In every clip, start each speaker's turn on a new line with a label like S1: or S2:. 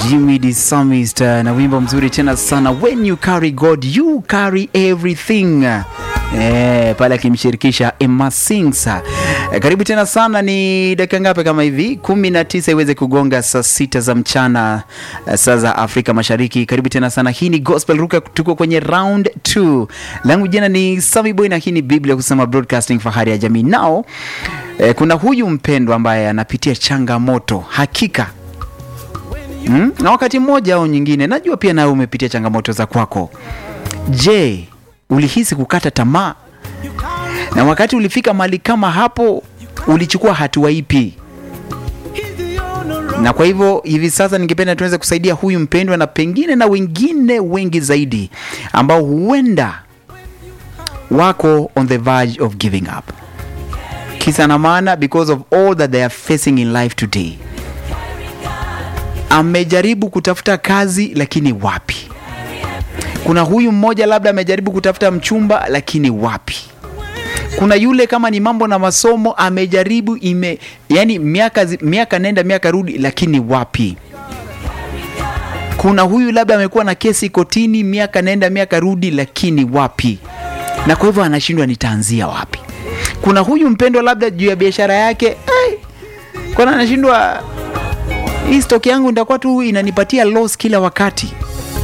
S1: Jimmy the Psalmist uh, na wimbo mzuri tena sana when you carry God you carry everything eh, pale akimshirikisha Emma Sings. Eh, karibu tena sana, ni dakika ngapi kama hivi? kumi na tisa iweze kugonga saa sita za mchana eh, saa za Afrika Mashariki. Karibu tena sana, hii ni Gospel Ruka, tuko kwenye round 2. Langu jina ni Sami Boy na hii ni Biblia kusema broadcasting, fahari ya jamii. Nao eh, kuna huyu mpendwa ambaye anapitia changamoto hakika Hmm? Na wakati mmoja au nyingine, najua pia nawe umepitia changamoto za kwako. Je, ulihisi kukata tamaa? Na wakati ulifika mahali kama hapo, ulichukua hatua ipi? Na kwa hivyo hivi sasa ningependa tuweze kusaidia huyu mpendwa na pengine na wengine wengi zaidi ambao huenda wako on the verge of giving up. Kisa na maana because of all that they are facing in life today amejaribu kutafuta kazi lakini wapi. Kuna huyu mmoja labda amejaribu kutafuta mchumba lakini wapi. Kuna yule kama ni mambo na masomo amejaribu ime, yani miaka, zi- miaka nenda miaka rudi lakini wapi. Kuna huyu labda amekuwa na kesi kotini miaka nenda miaka rudi lakini wapi, na kwa hivyo anashindwa nitaanzia wapi. Kuna huyu mpendwa labda juu ya biashara yake eh, kwana anashindwa hii stock yangu nitakuwa tu inanipatia loss kila wakati.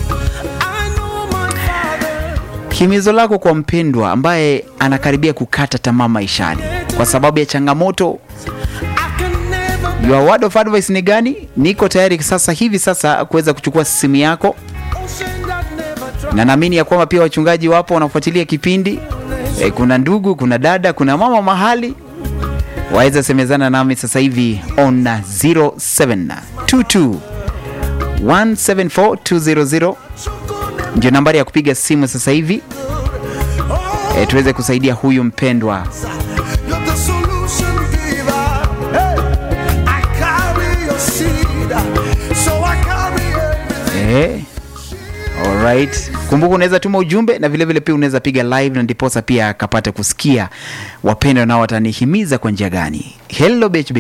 S1: Himizo lako kwa mpendwa ambaye anakaribia kukata tamaa maishani kwa sababu ya changamoto, your word of advice ni gani? Niko tayari sasa hivi sasa kuweza kuchukua simu yako, na naamini ya kwamba pia wachungaji wapo wanafuatilia kipindi. E, kuna ndugu, kuna dada, kuna mama mahali waweza semezana nami sasa hivi on 0722 174200 ndio nambari ya kupiga simu sasa hivi e, tuweze kusaidia huyu mpendwa
S2: You're the solution giver. Hey, I carry your seed, so I carry everything.
S1: e, alright. Kumbuka unaweza tuma ujumbe na vilevile vile pia unaweza piga live na ndiposa pia akapate kusikia wapendwa nao watanihimiza kwa njia gani. Hello BHB.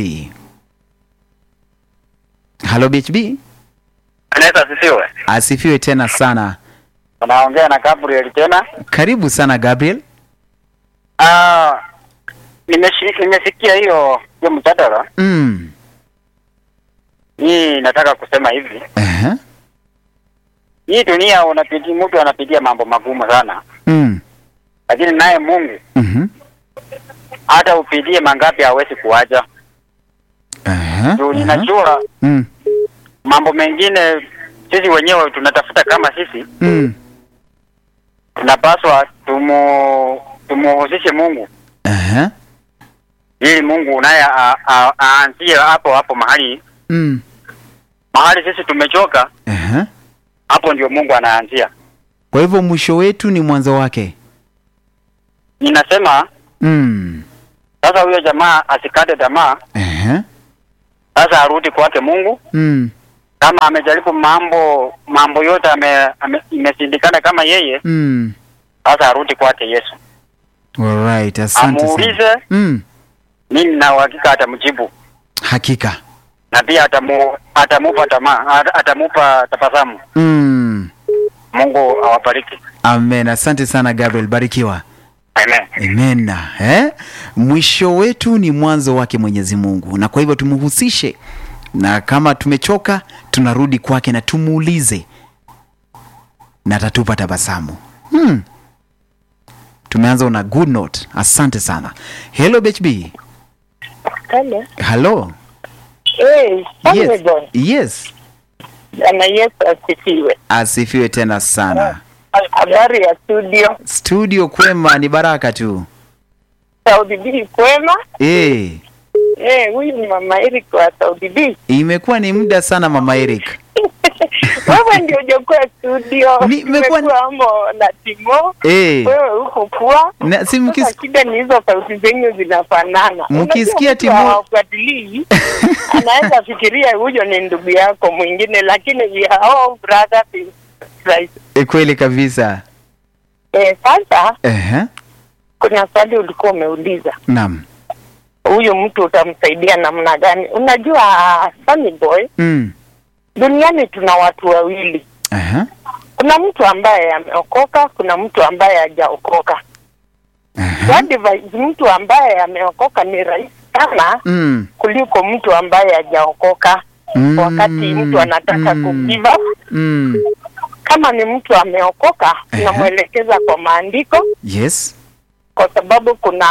S1: Hello BHB.
S3: Anaweza asifiwe.
S1: Asifiwe tena sana.
S3: Unaongea na Gabriel tena.
S1: Karibu sana Gabriel.
S3: Ah, nimeshi- nimesikia hiyo hiyo mjadala.
S1: Mm.
S3: Hii nataka kusema hivi.
S1: Aha.
S3: Hii dunia unapitia mtu anapitia mambo magumu sana.
S1: Mm.
S3: Lakini naye Mungu
S1: Mhm.
S3: hata upitie mangapi hawezi kuacha.
S1: Aha.
S3: Juu
S1: aha.
S3: ninajua
S1: Mm.
S3: mambo mengine sisi wenyewe tunatafuta kama sisi
S1: Mm.
S3: tunapaswa tumu tumuhusishe Mungu
S1: Aha.
S3: ili Mungu naye a- a- aanzie hapo hapo mahali
S1: Mm.
S3: mahali sisi tumechoka,
S1: Aha.
S3: hapo ndio Mungu anaanzia.
S1: Kwa hivyo mwisho wetu ni mwanzo wake.
S3: Ninasema
S1: Mm.
S3: sasa huyo jamaa asikate tamaa,
S1: Aha.
S3: sasa arudi kwake Mungu.
S1: Mm.
S3: Kama amejaribu mambo mambo yote ame, ame, imeshindikana kama yeye,
S1: Mm.
S3: sasa arudi kwake Yesu,
S1: Alright, asante sana.
S3: amuulize.
S1: Mm.
S3: Mimi na uhakika atamjibu
S1: Hakika.
S3: na pia atamu, atamupa tamaa, ata- atamupa tabasamu.
S1: Mm.
S3: Mungu awabariki.
S1: Amen. Asante sana Gabriel, barikiwa.
S3: Amen.
S1: Amen. Eh? Mwisho wetu ni mwanzo wake Mwenyezi Mungu, na kwa hivyo tumhusishe, na kama tumechoka tunarudi kwake na tumuulize, na atatupa tabasamu. Hmm. Tumeanza on a good note. Asante sana. Hello BHB.
S4: Hello.
S1: Hello.
S4: Hey,
S1: Yes.
S4: John.
S1: Yes.
S4: Bwana Yesu asifiwe.
S1: Asifiwe tena sana.
S4: Habari ya studio.
S1: Studio kwema, ni baraka tu.
S4: Saudi B kwema.
S1: Eh,
S4: Eh, huyu ni mama Eric wa Saudi B.
S1: imekuwa ni muda sana mama Eric.
S4: Wewe ndio hujakuwa studio.
S1: Ni- nimekuwa-
S4: Umekuwa amo na Timo.
S1: Eh.
S4: Wewe uko poa.
S1: Na si mkis...
S4: Sasa shida ni hizo sauti zenyu zinafanana.
S1: Mkisikia
S4: Unajua mtu
S1: Timo-
S4: hawafuatilii, anaweza fikiria huyo ni ndugu yako mwingine, lakini we are all brothers in Christ.
S1: E, kweli kabisa.
S4: Eh, sasa
S1: Ehe.
S4: kuna swali ulikuwa umeuliza
S1: Naam.
S4: huyu mtu utamsaidia namna gani? Unajua Sunny Boy,
S1: Mm.
S4: duniani tuna watu wawili
S1: Aha.
S4: kuna mtu ambaye ameokoka kuna mtu ambaye hajaokoka
S1: Aha.
S4: What advise mtu ambaye ameokoka ni rahisi sana
S1: Mm.
S4: kuliko mtu ambaye hajaokoka
S1: Mm.
S4: wakati mtu anataka
S1: Mm.
S4: ku give up
S1: Mm.
S4: kama ni mtu ameokoka tunamwelekeza kwa maandiko
S1: Yes.
S4: kwa sababu kuna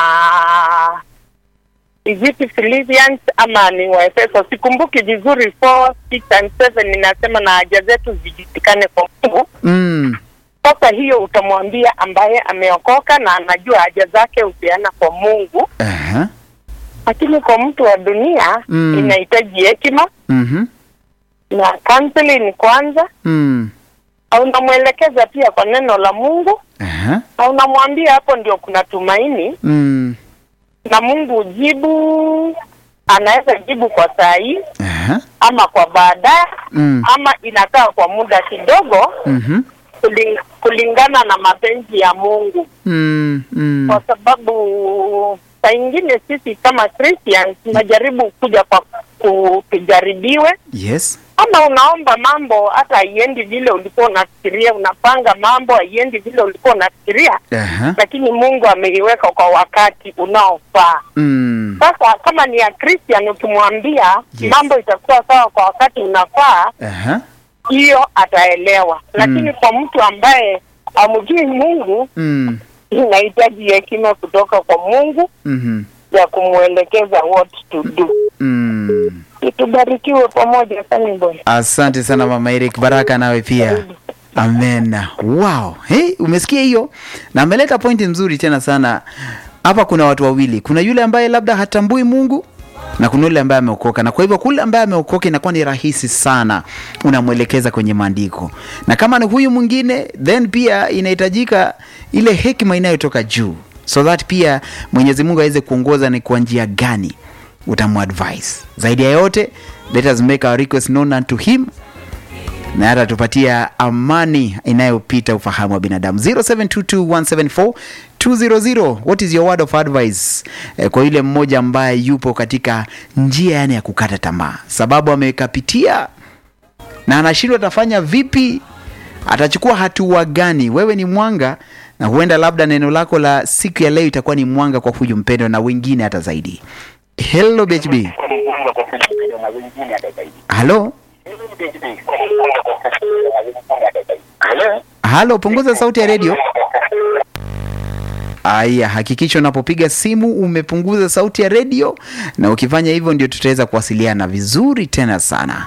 S4: is it Philippians ama ni Waefeso, sikumbuki vizuri 4 6 and 7 inasema na haja zetu zijulikane kwa Mungu.
S1: Mm.
S4: Sasa hiyo utamwambia ambaye ameokoka na anajua haja zake hupeana kwa Mungu,
S1: Aha.
S4: lakini kwa mtu wa dunia
S1: Mm.
S4: inahitaji hekima
S1: Mhm.
S4: na counseling kwanza,
S1: Mm.
S4: au unamwelekeza pia kwa neno la Mungu,
S1: Aha.
S4: na unamwambia hapo ndio kuna tumaini
S1: Mm.
S4: na Mungu jibu, anaweza jibu kwa saa hii
S1: Aha.
S4: ama kwa baadaye
S1: Mm.
S4: ama inakaa kwa muda kidogo
S1: Mhm.
S4: kuling, kulingana na mapenzi ya Mungu,
S1: Mm. Mm.
S4: kwa sababu saa ingine sisi kama Christians tunajaribu kuja kwa ku- tujaribiwe,
S1: Yes.
S4: ama unaomba mambo hata haiendi vile ulikuwa unafikiria, unapanga mambo haiendi vile ulikuwa unafikiria,
S1: Aha.
S4: lakini Mungu ameiweka kwa wakati unaofaa.
S1: Mm.
S4: Sasa kama ni ya Christian ukimwambia
S1: Yes.
S4: mambo itakuwa sawa kwa wakati unafaa,
S1: Aha.
S4: hiyo ataelewa. Lakini kwa mtu ambaye amjui Mungu,
S1: Mm.
S4: inahitaji hekima kutoka kwa Mungu
S1: Mhm.
S4: ya kumwelekeza what to do.
S1: Mm.
S4: Tubarikiwe pamoja, Sunny Boy.
S1: Asante sana Mama Eric, baraka nawe pia. Amen. Wow. Hey, umesikia hiyo? Na ameleta pointi nzuri tena sana. Hapa kuna watu wawili. Kuna yule ambaye labda hatambui Mungu na kuna yule ambaye ameokoka, na kwa hivyo kule ambaye ameokoka inakuwa ni rahisi sana, unamwelekeza kwenye maandiko, na kama ni huyu mwingine, then pia inahitajika ile hekima inayotoka juu, so that pia Mwenyezi Mungu aweze kuongoza ni kwa njia gani utamuadvise. Zaidi ya yote, let us make our request known unto him na hata tupatia amani inayopita ufahamu wa binadamu 0722174200 what is your word of advice eh, kwa yule mmoja ambaye yupo katika njia yani ya kukata tamaa sababu amekapitia na anashindwa atafanya vipi atachukua hatua gani wewe ni mwanga na huenda labda neno lako la siku ya leo itakuwa ni mwanga kwa huyu mpendo na wengine hata zaidi hello bhb halo halo punguza sauti ya redio Aya, hakikisha unapopiga simu umepunguza sauti ya redio, na ukifanya hivyo ndio tutaweza kuwasiliana vizuri tena sana.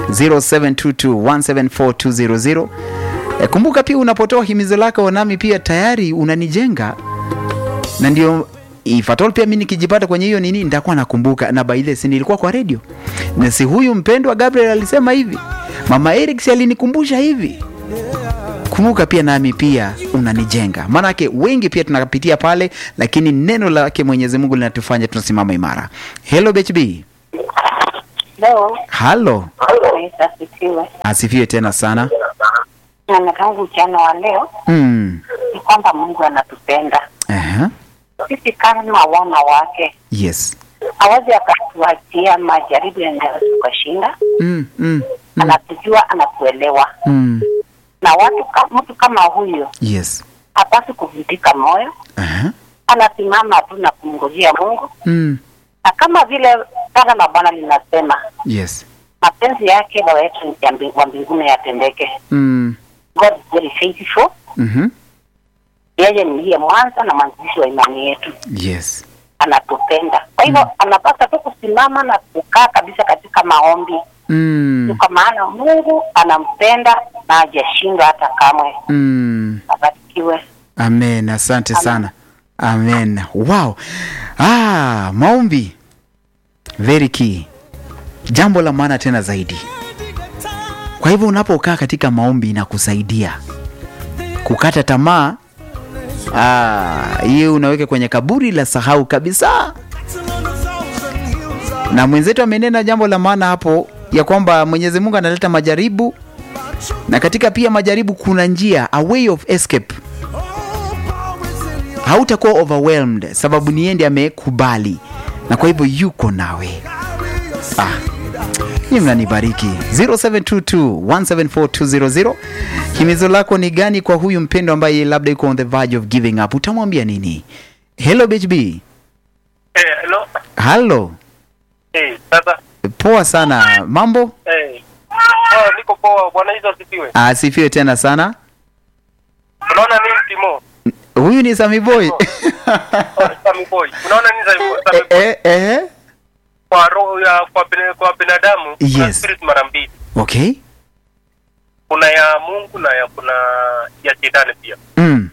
S1: 0722174200. E, kumbuka pia unapotoa himizo lako nami pia tayari unanijenga, na ndio if at all pia mimi nikijipata kwenye hiyo nini nitakuwa nakumbuka, na by the way, si nilikuwa kwa redio na si huyu mpendwa Gabriel alisema hivi, mama Eric si alinikumbusha hivi kumbuka pia nami pia unanijenga maanake wengi pia tunapitia pale lakini neno lake mwenyezi mungu linatufanya tunasimama imara helo bhb
S5: Leo
S1: halo
S5: asifiwe.
S1: asifiwe tena sana
S5: Na tangu mchana wa leo
S1: mm.
S5: ni kwamba Mungu anatupenda
S1: Aha.
S5: sisi kama wana wake,
S1: yes
S5: hawezi akatuachia majaribu yanaweza tukashinda.
S1: mm, mm, mm,
S5: Anatujua, anatuelewa,
S1: mm.
S5: na watu ka, mtu kama huyo
S1: yes
S5: hapasi kuvunjika moyo,
S1: Aha.
S5: anasimama tu na kumngojea Mungu,
S1: Mm.
S5: na kama vile Bwana la Bwana linasema
S1: yes
S5: mapenzi yake Baba yetu ya mbi- wa mbinguni yatendeke.
S1: mm.
S5: God is very faithful.
S1: mm-hmm.
S5: Yeye ndiye mwanzo na mwanzilishi wa imani yetu.
S1: yes
S5: anatupenda. Kwa hivyo anapaswa tu kusimama na kukaa kabisa katika maombi,
S1: mm.
S5: kwa maana Mungu anampenda na hajashindwa hata kamwe.
S1: Mm.
S5: Abarikiwe.
S1: amen asante sana amen wow ah, maombi very key jambo la maana tena zaidi kwa hivyo unapokaa katika maombi inakusaidia kukata tamaa ah, hiyo unaweka kwenye kaburi la sahau kabisa na mwenzetu amenena jambo la maana hapo ya kwamba mwenyezi mungu analeta majaribu na katika pia majaribu kuna njia a way of escape hautakuwa overwhelmed sababu ni yeye ndiye amekubali na kwa hivyo yuko nawe ah. ni mnanibariki 0722174200 himizo lako ni gani kwa huyu mpendo ambaye labda yuko on the verge of giving up utamwambia nini hello bhb
S6: Eh, hello.
S1: halo
S6: Eh, sasa
S1: poa sana mambo
S6: eh. Oh, niko poa bwana hizo asifiwe.
S1: asifiwe tena sana
S6: Unaona nini Timo?
S1: huyu ni Sami Boy
S6: Oh, Sami boy. Unaona nini Sami boy? Sami boy?
S1: eh, eh, eh.
S6: Kwa roho ya kwa, bina- kwa binadamu kuna
S1: Yes.
S6: spirit mara mbili.
S1: okay
S6: Kuna ya Mungu na ya kuna ya shetani pia.
S1: mm.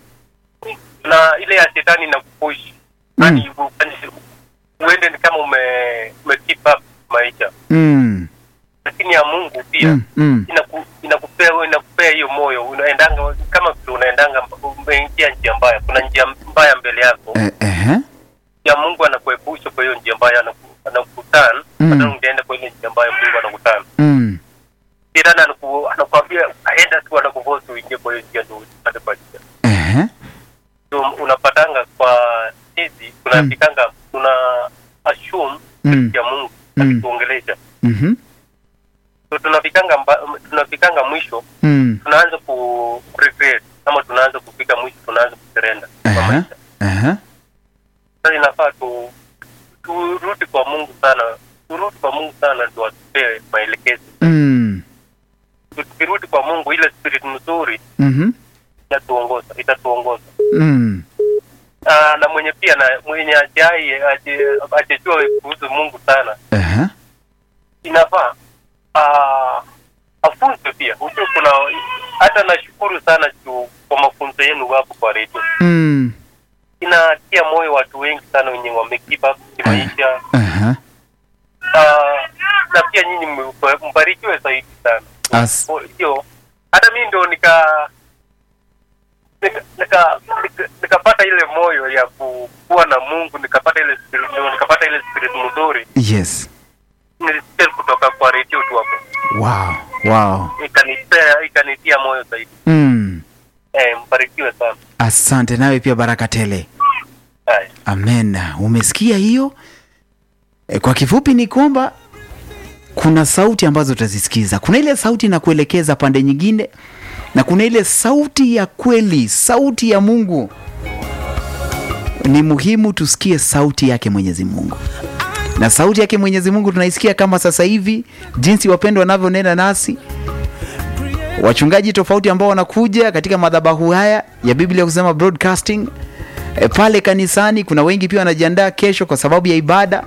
S6: Na ile ya shetani inakupush.
S1: Mm.
S6: Yaani ufanye- uende ni kama ume ume keep up maisha.
S1: Mm.
S6: Lakini ya Mungu pia
S1: Mm. Mm.
S6: inaku, inakupea inakupea hiyo moyo unaendanga kama vile unaendanga umeingia njia mbaya kuna njia mbaya mbele yako
S1: Eh, eh.
S6: ya Mungu anakuepusha kwa hiyo njia mbaya anaku- anakutana
S1: Mm.
S6: hata ungeenda kwa ile njia mbaya Mungu anakutana
S1: Mm.
S6: shetani anaku anakuambia aenda tu anakuvosi uingie kwa hiyo njia ndio upate patia
S1: Eh.
S6: so unapatanga kwa sisi tunafikanga tuna assume
S1: Mm.
S6: ya Mungu
S1: Mm.
S6: akituongelesha
S1: Mhm.
S6: so tunafikanga mba, tunafikanga mwisho
S1: Mm.
S6: tunaanza ku regret ama tunaanza kufika mwisho tunaanza kuserenda kwa
S1: Aha.
S6: maisha
S1: Aha.
S6: sasa inafaa tu turudi kwa Mungu sana turudi kwa Mungu sana ndio atupee maelekezo
S1: Mm.
S6: tukirudi kwa Mungu ile spirit mzuri
S1: Mhm.
S6: itatuongoza itatuongoza
S1: Mm.
S6: Ah, na mwenye pia na mwenye ajai ajejua kuhusu Mungu sana
S1: Aha.
S6: inafaa ah, afunzwe pia ujue kuna hata nashukuru sana juu kwa mafunzo yenu hapo kwa redio
S1: Mm.
S6: inatia moyo watu wengi sana wenye wamekeep up kimaisha
S1: Aha.
S6: Ah, na pia nyinyi mbe- mbarikiwe zaidi sana
S1: As-
S6: Kwa hiyo hata mi ndo nika nika- nika- nika- nikapata ile moyo ya ku- kuwa na Mungu nikapata ile spirit, ndio nikapata ile spirit mzuri
S1: Yes.
S6: nilisikia kutoka kwa redio tu hapo
S1: Wow. Wow.
S6: ikanipea ikanitia moyo zaidi
S1: Mm.
S6: eh, mbarikiwe sana
S1: Asante nawe pia baraka tele.
S6: Haya.
S1: Amen. Umesikia hiyo? E, kwa kifupi ni kwamba kuna sauti ambazo utazisikiza. Kuna ile sauti na kuelekeza pande nyingine na kuna ile sauti ya kweli, sauti ya Mungu. Ni muhimu tusikie sauti yake Mwenyezi Mungu. Na sauti yake Mwenyezi Mungu tunaisikia kama sasa hivi jinsi wapendwa wanavyonena nasi. Wachungaji tofauti ambao wanakuja katika madhabahu haya ya Biblia kusema broadcasting e, pale kanisani kuna wengi pia wanajiandaa kesho kwa sababu ya ibada.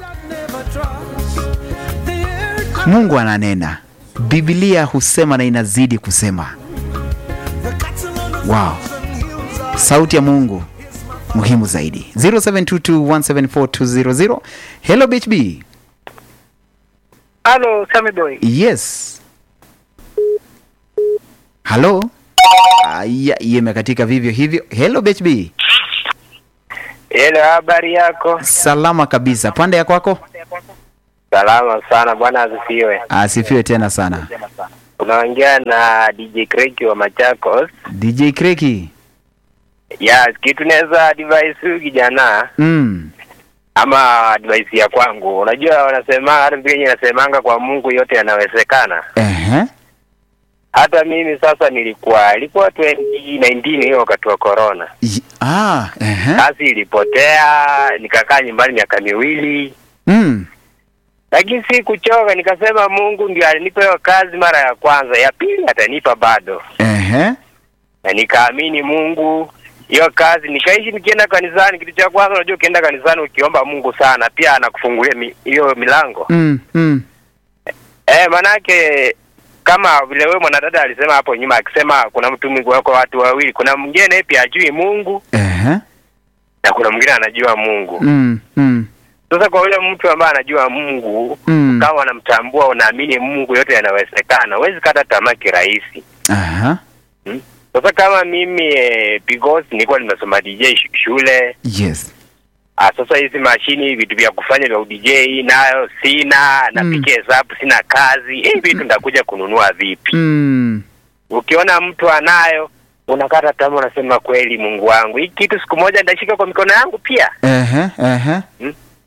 S1: Mungu ananena, Biblia husema na inazidi kusema. Wow, sauti ya Mungu muhimu zaidi. 0722174200 Hello BHB.
S7: Halo, Sami Boy.
S1: Yes. Halo. Aya, hiyo imekatika vivyo hivyo. Hello BHB.
S7: Hello, habari yako?
S1: Salama kabisa. Pande ya kwako?
S7: Salama sana, bwana asifiwe.
S1: Asifiwe tena sana.
S7: Unaongea na DJ Craig wa Machakos.
S1: DJ Kreki.
S7: Yes, kitu naweza advise huyu kijana
S1: Mm.
S7: ama advice ya kwangu. Unajua wanasema hata Biblia inasemanga kwa Mungu yote yanawezekana.
S1: Ehe.
S7: Hata mimi sasa nilikuwa ilikuwa 2019 hiyo wakati wa corona.
S1: Y- Ah, ehe.
S7: Kazi ilipotea, nikakaa nyumbani miaka miwili.
S1: Mm.
S7: Lakini si kuchoka, nikasema Mungu ndio alinipa hiyo kazi mara ya kwanza, ya pili atanipa bado.
S1: Ehe.
S7: na nikaamini Mungu hiyo kazi nikaishi nikienda kanisani. Kitu cha kwanza, unajua ukienda kanisani ukiomba Mungu sana, pia anakufungulia mi- hiyo milango
S1: Mm. Mm.
S7: eh, manake kama vile wewe mwanadada alisema hapo nyuma, akisema kuna mtu mwingi wako watu wawili, kuna mwingine naye pia ajui Mungu
S1: Ehe.
S7: na kuna mwingine anajua Mungu.
S1: Mm. Mm.
S7: Sasa kwa yule mtu ambaye anajua Mungu
S1: Mm.
S7: kama unamtambua, unaamini Mungu, yote yanawezekana, huwezi kata tamaa kirahisi.
S1: Aha.
S7: Sasa kama mimi eh, because nilikuwa nimesoma DJ sh- shule
S1: Yes.
S7: Ah, sasa hizi mashini vitu vya kufanya vya udj nayo sina, napiga hesabu, sina kazi. Hii vitu nitakuja kununua vipi?
S1: Mm.
S7: Ukiona mtu anayo unakata tamaa, unasema kweli, Mungu wangu, hii kitu siku moja nitashika kwa mikono yangu pia.
S1: Ehe. Ehe.
S7: Hmm?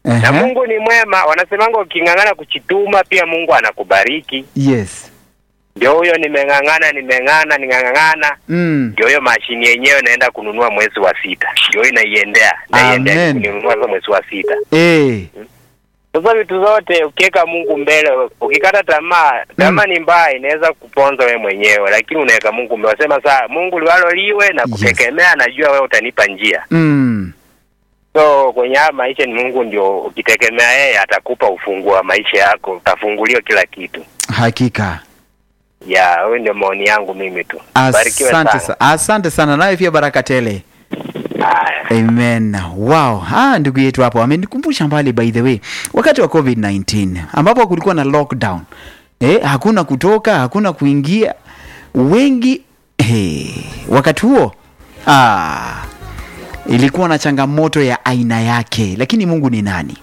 S7: na
S1: Ehe.
S7: Mungu ni mwema. Wanasemanga uking'ang'ana kuchituma pia Mungu anakubariki.
S1: Yes.
S7: Ndio huyo nimeng'ang'ana, nimeng'ana, ning'ang'ana,
S1: Mm.
S7: ndio hiyo mashini yenyewe naenda kununua mwezi wa sita, ndio hiyo naiendea, naiendea
S1: Amen.
S7: kununua sasa mwezi wa sita.
S1: Eh.
S7: Sasa vitu zote ukiweka Mungu mbele, ukikata tamaa, tamaa ni mbaya, inaweza kuponza wewe mwenyewe, lakini unaweka Mungu mbele. Wasema saa Mungu liwalo liwe na
S1: Yes.
S7: kutegemea, najua wewe utanipa njia.
S1: Mm.
S7: So kwenye haya maisha ni Mungu ndio, ukitegemea yeye atakupa ufunguo wa maisha yako, utafunguliwa kila kitu.
S1: Hakika.
S7: Ya, huyo ndio maoni yangu mimi tu. Barikiwe
S1: Asante
S7: sana.
S1: sana. Asante sana. Nawe pia baraka tele.
S7: Haya.
S1: Amen. Wow. Ah, ndugu yetu hapo amenikumbusha mbali by the way. Wakati wa COVID-19 ambapo kulikuwa na lockdown. Eh, hakuna kutoka, hakuna kuingia. Wengi eh, wakati huo ah, ilikuwa na changamoto ya aina yake, lakini Mungu ni nani?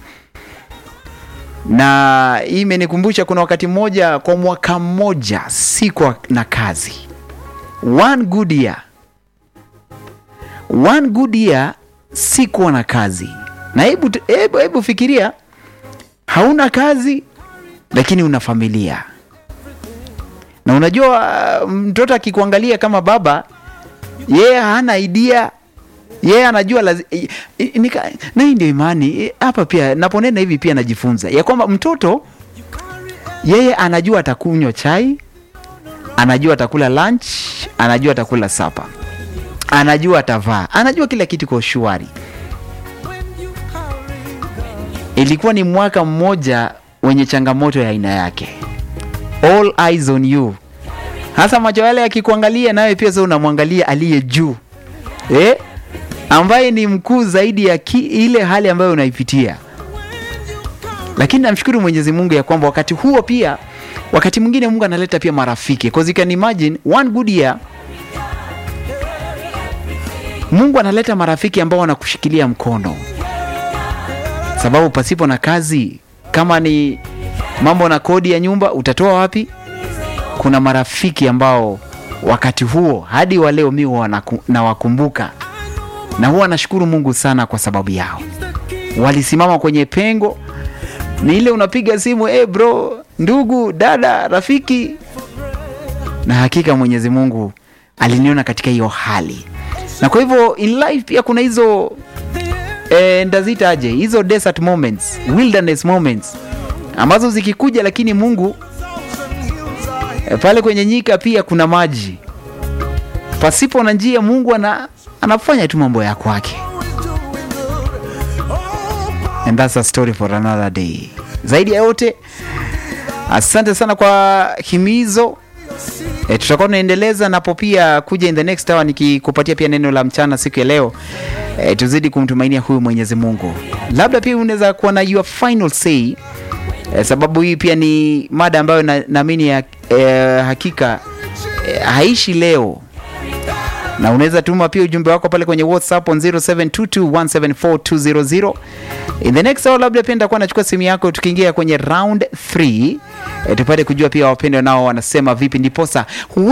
S1: Na hii imenikumbusha kuna wakati mmoja kwa mwaka mmoja sikuwa na kazi. One good year one good year sikuwa na kazi na hebu hebu, hebu fikiria hauna kazi lakini una familia na unajua uh, mtoto akikuangalia kama baba yeye hana idea yeye anajua lazi, i- i- nika, na hii ndio imani eh, hapa pia naponena hivi pia najifunza ya kwamba mtoto yeye anajua atakunywa chai anajua atakula lunch anajua atakula sapa anajua atavaa, anajua kila kitu kwa ushwari. Ilikuwa ni mwaka mmoja wenye changamoto ya aina yake, all eyes on you, hasa macho yale yakikuangalia, nawe pia sasa unamwangalia aliye juu eh, ambaye ni mkuu zaidi ya ki, ile hali ambayo unaipitia. Lakini namshukuru Mwenyezi Mungu ya kwamba wakati huo pia, wakati mwingine Mungu analeta pia marafiki, cause you can imagine one good year Mungu analeta marafiki ambao wanakushikilia mkono, sababu pasipo na kazi, kama ni mambo na kodi ya nyumba, utatoa wapi? Kuna marafiki ambao wakati huo hadi wa leo mi huwa naku- nawakumbuka na huwa nashukuru Mungu sana kwa sababu yao. Walisimama kwenye pengo, ni ile unapiga simu, eh bro, ndugu, dada, rafiki, na hakika Mwenyezi Mungu aliniona katika hiyo hali na kwa hivyo in life pia kuna hizo eh, ndazitaje hizo desert moments wilderness moments ambazo zikikuja lakini mungu eh, pale kwenye nyika pia kuna maji pasipo na njia mungu ana, anafanya tu mambo ya kwake and that's a story for another day zaidi ya yote asante sana kwa himizo E, tutakuwa tunaendeleza napo pia kuja in the next hour nikikupatia pia neno la mchana siku ya leo. E, tuzidi kumtumainia huyu Mwenyezi Mungu. Labda pia unaweza kuwa na your final say e, sababu hii pia ni mada ambayo na- naamini ya e, hakika e, haishi leo na unaweza tuma pia ujumbe wako pale kwenye WhatsApp on 0722174200. In the next hour labda pia nitakuwa nachukua simu yako tukiingia kwenye round 3 e, tupate kujua pia wapendwa nao wanasema vipi, ndiposa